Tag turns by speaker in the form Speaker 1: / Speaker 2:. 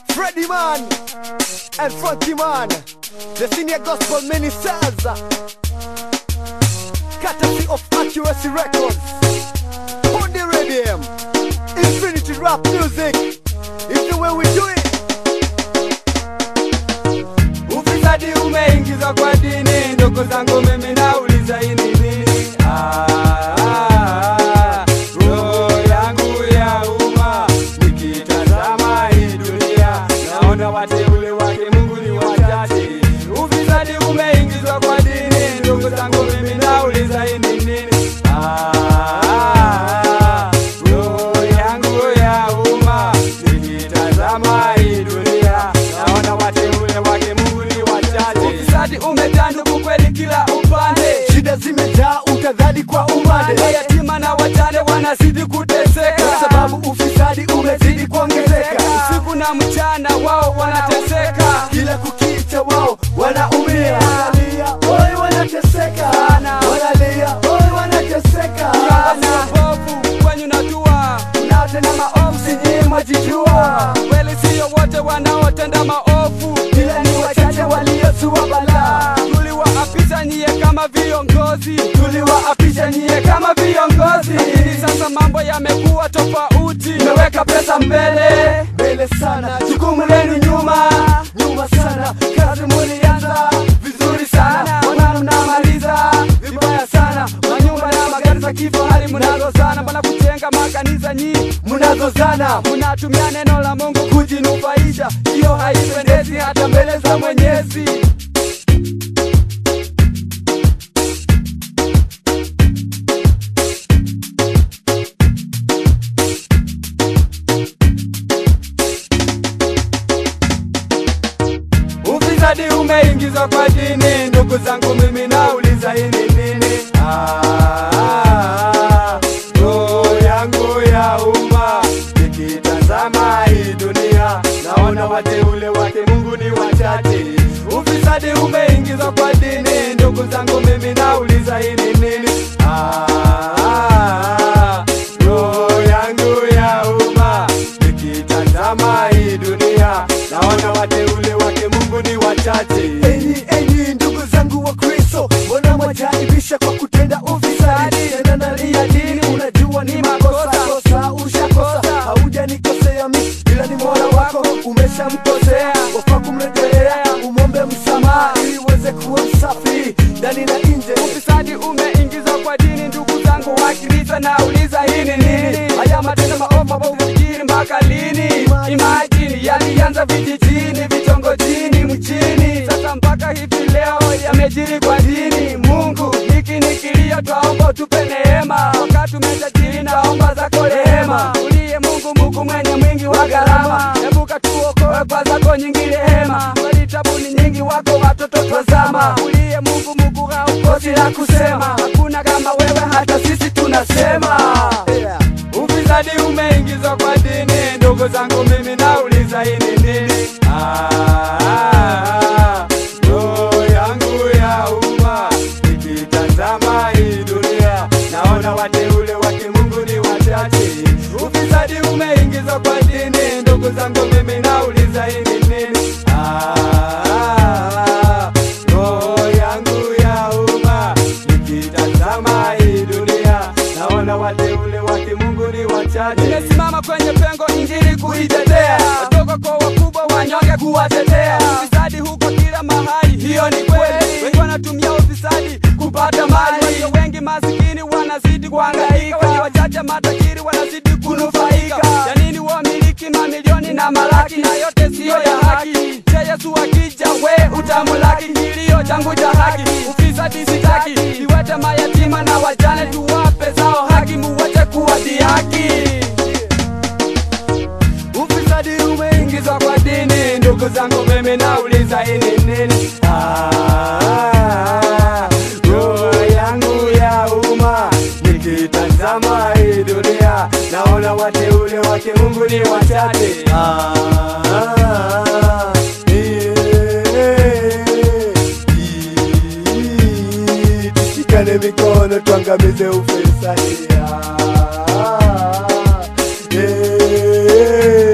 Speaker 1: Freddy Man and Funky Man, the senior gospel ministers, courtesy of Accuracy Records, on the radio, Infinity Rap Music, is the way we do it.
Speaker 2: Ufisadi umeingizwa kwa dini, ndugu zangu, mimi nauliza hii ni nini? Ah, roho yangu ya umma nikitazama hii dunia, naona wateule wake Mungu ni wachache. Ufisadi umeingizwa kwa dini, ndugu zangu, mimi nauliza hii ni nini? Ah, roho yangu ya umma nikitazama hii dunia, naona wateule wake Mungu ni wachache. Ufisadi umetanduku kweli kila upande,
Speaker 1: Shida zimejaa utadhani kwa umande,
Speaker 2: mayatima na wajane wanazidi kuteseka
Speaker 1: kwa sababu ufisadi umezidi kuongezeka.
Speaker 2: usiku na mchana wao wanateseka.
Speaker 1: kila kukicha wao wanaumia, wanalia, oi wanateseka, wanalia, oi wanateseka.
Speaker 2: Viongozi wabovu kwenyu najua,
Speaker 1: Mnaotenda maovu sijui mwajijua,
Speaker 2: kweli siyo wote wanaotenda maovu,
Speaker 1: ila ni wachache waliozua balaa.
Speaker 2: tuliwaapisha nyie kama viongozi,
Speaker 1: Tuliwaapisha nyie kama viongozi,
Speaker 2: lakini sasa mambo yamekuwa tofauti.
Speaker 1: mmeweka pesa mbele mbele sana, jukumu lenu nyuma nyuma sana. Kazi mulianza vizuri sana, mbona mnamaliza vibaya sana? Manyumba na magari za kifahari mnazozana, mbona kujenga makanisa nyinyi mnazozana,
Speaker 2: Mnatumia neno la Mungu
Speaker 1: kujinufaisha, hiyo haipendezi hata mbele za Mwenyezi.
Speaker 2: Ufisadi umeingizwa kwa dini, ndugu zangu, mimi nauliza hii ni nini? Ah, roho yangu ya umma nikitazama hii dunia, naona wateule wake Mungu ni wachache. Ufisadi umeingizwa kwa dini, ndugu zangu, mimi nauliza hii ni nini? Ah, roho yangu ya umma nikitazama hii dunia, naona wateule wake Mungu ni wachache.
Speaker 1: Enyi enyi ndugu zangu wa Kristo, mbona mwajaibisha kwa kutenda ufisadi? Tena nalia dini, unajua ni makosa kosa, ushakosa haujanikosea mi, ila ni mola wako umeshamkosea, wafaa kumrejelea, umwombe msamaha ili uweze kuwa msafi ndani na nje.
Speaker 2: Ufisadi umeingizwa kwa dini, ndugu zangu wa Kristo, nauliza hii ni nini? Haya matendo maovu ambayo fikiri mpaka lini? Imagine yalianza vijijini, vitongojini, mchini, sasa mpaka hivi leo yamejiri kwa dini. Mungu, hiki ni kilio, twaomba utupe neema, wakati umetajiri, naomba zako rehema. Uliye Mungu, Mungu mwenye mwingi wa gharama, ebuka tuokoe kwa zako nyingi rehema. Kweli tabu ni nyingi, wako watoto twazama. Uliye Mungu, Mungu haukosi la kusema, hakuna kama wewe, hata sisi tunasema.
Speaker 1: Yeah.
Speaker 2: Ufisadi umeingizwa kwa dini, ndugu zangu, mimi nauliza hii ni nini? Ah, roho yangu ya umma nikitazama hii dunia, naona wateule wake Mungu ni wachache. Ufisadi umeingizwa kwa dini, ndugu zangu, mimi nauliza hii ni nini? Ah, roho yangu ya umma nikitazama hii dunia, naona wateule wake Mungu ni wachache. Nimesimama kwenye pengo injili kuitetea, wadogo kwa wakubwa, wanyonge kuwatetea. Ufisadi huko kila mahali, hiyo ni kweli. Wengi wanatumia ufisadi kupata mali, walio wengi masikini wanazidi kuhangaika, walio wachache matajiri wanazidi kunufaika. Ya nini wamiliki mamilioni na malaki, na yote siyo ya haki. Je, Yesu akija, we utamulaki? Kilio changu cha haki, ufisadi sitaki. Iwete mayatima na wajane, tuwape zao haki, muwache kuwadhihaki.
Speaker 1: Ufisadi umeingia
Speaker 2: Ingizwa kwa dini, ndugu zangu, mimi nauliza hii ni nini? Ah, roho yangu ya umma nikitazama hii dunia, naona wateule wake Mungu ni wachache.
Speaker 1: Ah, eh, tushikane mikono tuangamize ufisadi. Ah, eh,